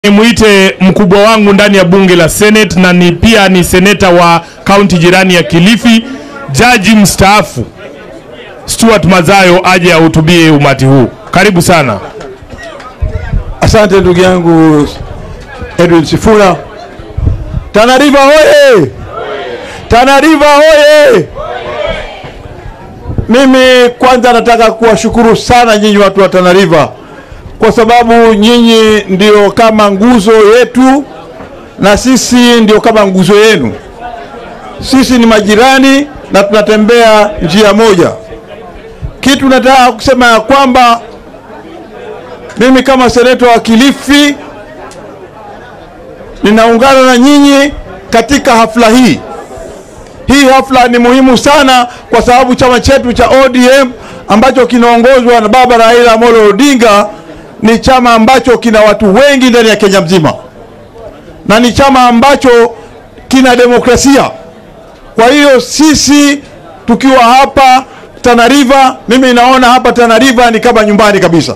Nimwite mkubwa wangu ndani ya bunge la Senate na ni pia ni seneta wa kaunti jirani ya Kilifi, jaji mstaafu Stuart Mazayo aje ahutubie umati huu. Karibu sana. Asante ndugu yangu Edwin Sifuna. Tana River hoye! Tana River hoye! Mimi kwanza nataka kuwashukuru sana nyinyi watu wa Tana River kwa sababu nyinyi ndio kama nguzo yetu na sisi ndio kama nguzo yenu. Sisi ni majirani na tunatembea njia moja. Kitu nataka kusema ya kwamba mimi kama seneta wa Kilifi ninaungana na nyinyi katika hafla hii. Hii hafla ni muhimu sana kwa sababu chama chetu cha ODM ambacho kinaongozwa na baba Raila Amolo Odinga ni chama ambacho kina watu wengi ndani ya Kenya mzima na ni chama ambacho kina demokrasia. Kwa hiyo sisi tukiwa hapa Tana River, mimi naona hapa Tana River ni kama nyumbani kabisa.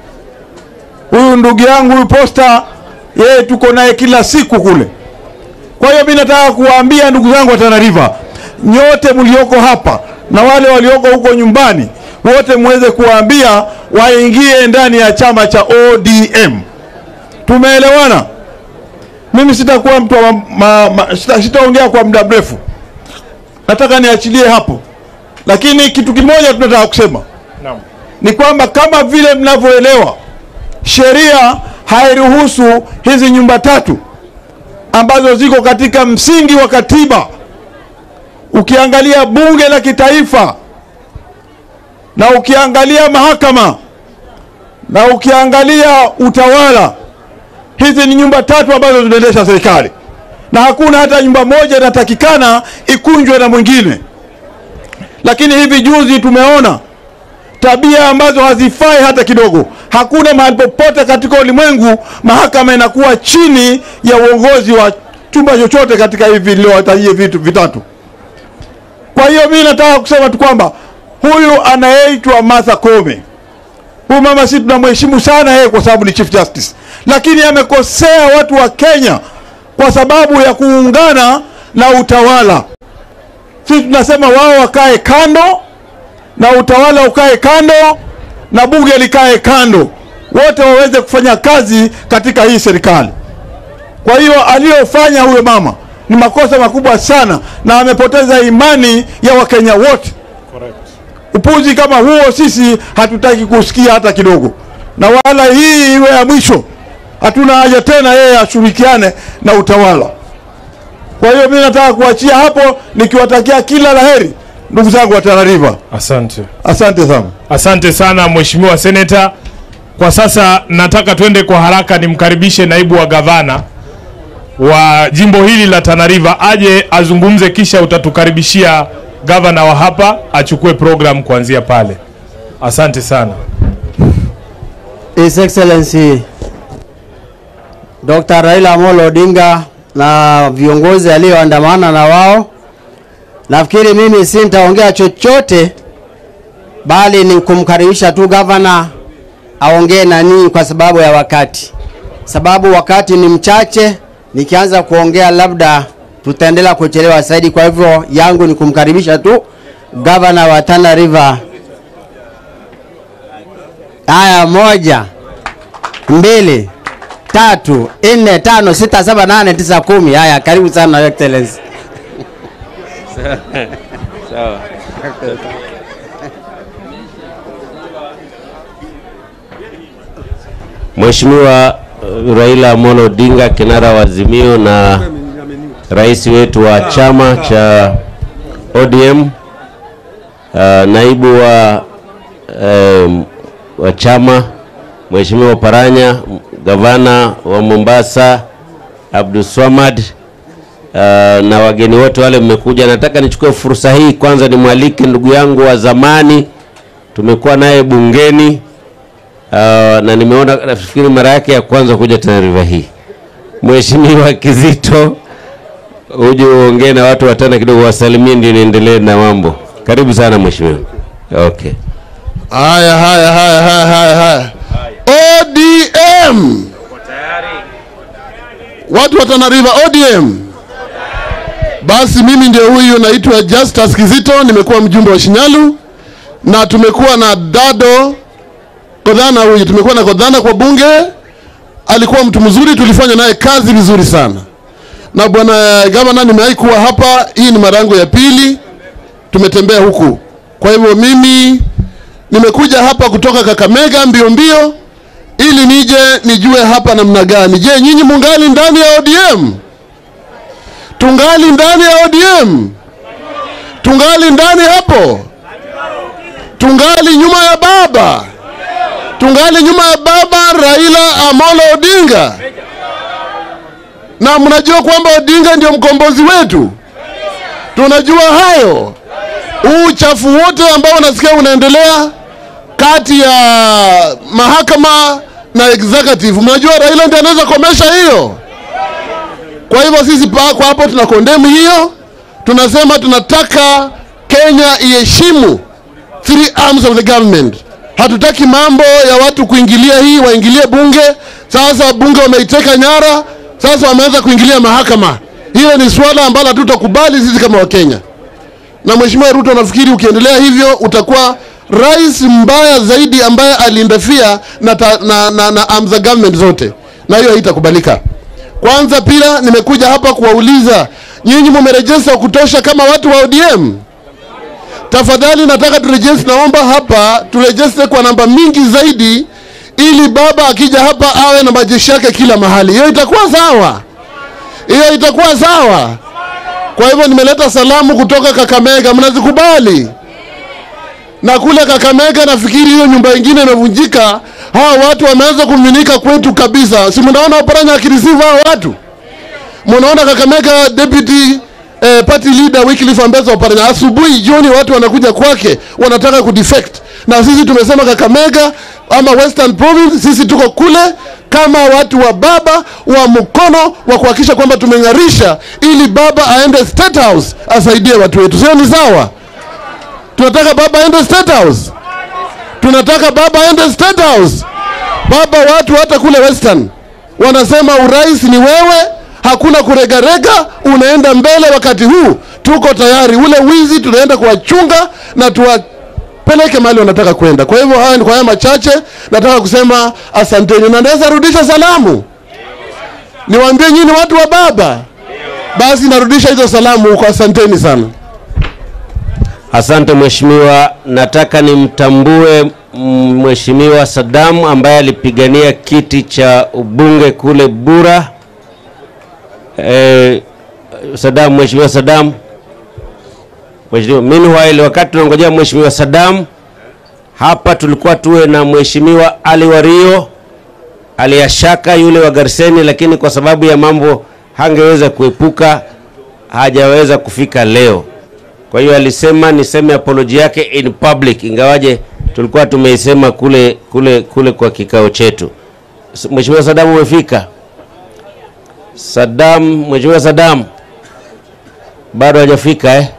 Huyu ndugu yangu huyu Posta, yeye tuko naye kila siku kule. Kwa hiyo mimi nataka kuwaambia ndugu zangu wa Tana River, nyote mlioko hapa na wale walioko huko nyumbani, wote muweze kuwaambia waingie ndani ya chama cha ODM. Tumeelewana? Mimi sitakuwa mtu wa ma, ma, sita, sitaongea kwa muda mrefu, nataka niachilie hapo, lakini kitu kimoja tunataka kusema Naam. ni kwamba kama vile mnavyoelewa sheria hairuhusu hizi nyumba tatu ambazo ziko katika msingi wa katiba. Ukiangalia bunge la kitaifa na ukiangalia mahakama na ukiangalia utawala, hizi ni nyumba tatu ambazo zinaendesha serikali, na hakuna hata nyumba moja inatakikana ikunjwe na mwingine. Lakini hivi juzi tumeona tabia ambazo hazifai hata kidogo. Hakuna mahali popote katika ulimwengu mahakama inakuwa chini ya uongozi wa chumba chochote katika hivi niliowatajia vitu vitatu. Kwa hiyo mimi nataka kusema tu kwamba huyu anayeitwa Martha Koome, huyu mama si tunamheshimu sana yeye kwa sababu ni Chief Justice, lakini amekosea watu wa Kenya kwa sababu ya kuungana na utawala. Sisi tunasema wao wakae kando na utawala ukae kando na bunge likae kando, wote waweze kufanya kazi katika hii serikali. Kwa hiyo aliyofanya huyo mama ni makosa makubwa sana, na amepoteza imani ya Wakenya wote. Upuzi kama huo sisi hatutaki kusikia hata kidogo, na wala hii iwe ya mwisho. Hatuna haja tena yeye ashirikiane na utawala. Kwa hiyo mimi nataka kuachia hapo nikiwatakia kila laheri ndugu zangu wa Tana River. Asante. Asante sana. Asante sana Mheshimiwa Seneta. Kwa sasa nataka twende kwa haraka nimkaribishe naibu wa gavana wa jimbo hili la Tana River aje azungumze, kisha utatukaribishia gavana wa hapa achukue program kuanzia pale. Asante sana. His Excellency Dr. Raila Amolo Odinga na viongozi alioandamana na wao. Nafikiri mimi si nitaongea chochote bali ni kumkaribisha tu gavana aongee na ninyi kwa sababu ya wakati, sababu wakati ni mchache. Nikianza kuongea labda tutaendelea kuchelewa zaidi. Kwa hivyo yangu ni kumkaribisha tu gavana wa Tana River. Haya, moja, mbili, tatu, nne, tano, sita, saba, nane, tisa, kumi. Haya, karibu sana Your Excellency. Mheshimiwa uh, Raila Amolo Odinga kinara wa Azimio na rais wetu wa chama cha ODM uh, naibu wa um, wa chama Mheshimiwa Paranya, gavana wa Mombasa Abdulswamad uh, na wageni wote wale mmekuja, nataka nichukue fursa hii kwanza nimwalike ndugu yangu wa zamani, tumekuwa naye bungeni Uh, na nimeona nafikiri mara yake ya kwanza kuja Tana River hii. Mheshimiwa Kizito, uje uongee na watu watana kidogo, wasalimie ndio niendelee na mambo. Karibu sana mheshimiwa. Okay. Haya, haya, haya, haya, haya, haya. ODM Watu wa Tana River ODM. Basi mimi ndio huyu naitwa Justus Kizito, nimekuwa mjumbe wa Shinyalu na tumekuwa na Dado Kodhana huyu, tumekuwa na Kodhana kwa bunge, alikuwa mtu mzuri, tulifanya naye kazi vizuri sana. Na bwana gavana, nimewahi kuwa hapa, hii ni mara yangu ya pili, tumetembea huku. Kwa hivyo mimi nimekuja hapa kutoka Kakamega mbio mbio ili nije nijue hapa namna gani. Je, nyinyi mungali ndani ya ODM? Tungali ndani ya ODM? Tungali ndani hapo? Tungali nyuma ya baba? Tungali nyuma ya baba Raila Amolo Odinga? Na mnajua kwamba Odinga ndio mkombozi wetu, tunajua hayo. Huu uchafu wote ambao unasikia unaendelea kati ya mahakama na executive, mnajua Raila ndiye anaweza komesha hiyo. Kwa hivyo sisi pa- kwa hapo tuna condemn hiyo, tunasema tunataka Kenya iheshimu three arms of the government. Hatutaki mambo ya watu kuingilia hii, waingilie bunge. Sasa bunge wameiteka nyara, sasa wameanza kuingilia mahakama. Hiyo ni swala ambalo hatutakubali sisi kama Wakenya. Na Mheshimiwa Ruto, nafikiri ukiendelea hivyo utakuwa rais mbaya zaidi ambaye aliindafia na, ta, na, na, na arms za government zote, na hiyo haitakubalika. Kwanza pia nimekuja hapa kuwauliza nyinyi, mumerejesta wa kutosha kama watu wa ODM? Tafadhali nataka turejeste, naomba hapa turejeste kwa namba mingi zaidi, ili baba akija hapa awe na majeshi yake kila mahali. Hiyo itakuwa sawa, hiyo itakuwa sawa. Kwa hivyo nimeleta salamu kutoka Kakamega, mnazikubali? Na kule Kakamega nafikiri hiyo nyumba ingine imevunjika, hawa watu wameanza kumiminika kwetu kabisa. Si mnaona Oparanya akireceive hawa watu? Mnaona Kakamega deputy eh, party leader Wycliffe Ambetsa Oparanya asubuhi jioni watu wanakuja kwake wanataka kudefect, na sisi tumesema Kakamega ama Western Province, sisi tuko kule kama watu wa baba wa mkono wa kuhakikisha kwamba tumeng'arisha, ili baba aende State House asaidie watu wetu, sio? Ni sawa? Tunataka baba aende State House, tunataka baba aende State House. Baba, watu hata kule Western wanasema urais ni wewe, hakuna kuregarega, unaenda mbele. Wakati huu tuko tayari, ule wizi tunaenda kuwachunga na tuwapeleke mahali wanataka kwenda. Kwa hivyo haya ni kwa haya machache nataka kusema asanteni, na naweza rudisha salamu, niwaambie nyinyi watu wa baba, basi narudisha hizo salamu huko. Asanteni sana. Asante mheshimiwa, nataka nimtambue mm, mheshimiwa Saddam ambaye alipigania kiti cha ubunge kule Bura. Eh, Saddam, mheshimiwa Saddam. Mheshimiwa, meanwhile wakati tunangojea mheshimiwa Saddam, hapa tulikuwa tuwe na mheshimiwa Ali Wario aliyashaka yule wa Garseni, lakini kwa sababu ya mambo hangeweza kuepuka, hajaweza kufika leo. Kwa hiyo alisema niseme apology yake in public, ingawaje tulikuwa tumeisema kule kule kule kwa kikao chetu. S- Mheshimiwa Saddam umefika? Saddam, Mheshimiwa Saddam bado hajafika eh?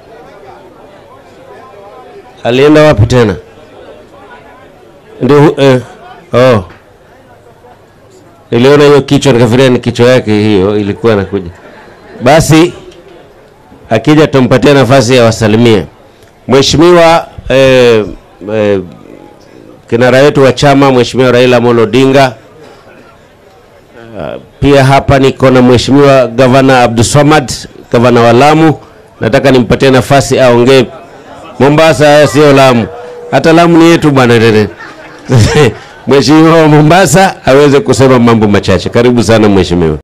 Alienda wapi tena? Ndio hu- eh, oh. Niliona hiyo kichwa nikafikiria ni kichwa yake hiyo ilikuwa inakuja. Basi akija tumpatie nafasi ya wasalimie mheshimiwa eh, eh, kinara wetu wa chama mheshimiwa Raila Amolo Odinga. Uh, pia hapa niko na mheshimiwa gavana Abdulswamad, gavana wa Lamu. Nataka nimpatie nafasi aongee. Mombasa sio Lamu, hata Lamu ni yetu bwana. Mheshimiwa wa Mombasa aweze kusema mambo machache. Karibu sana mheshimiwa.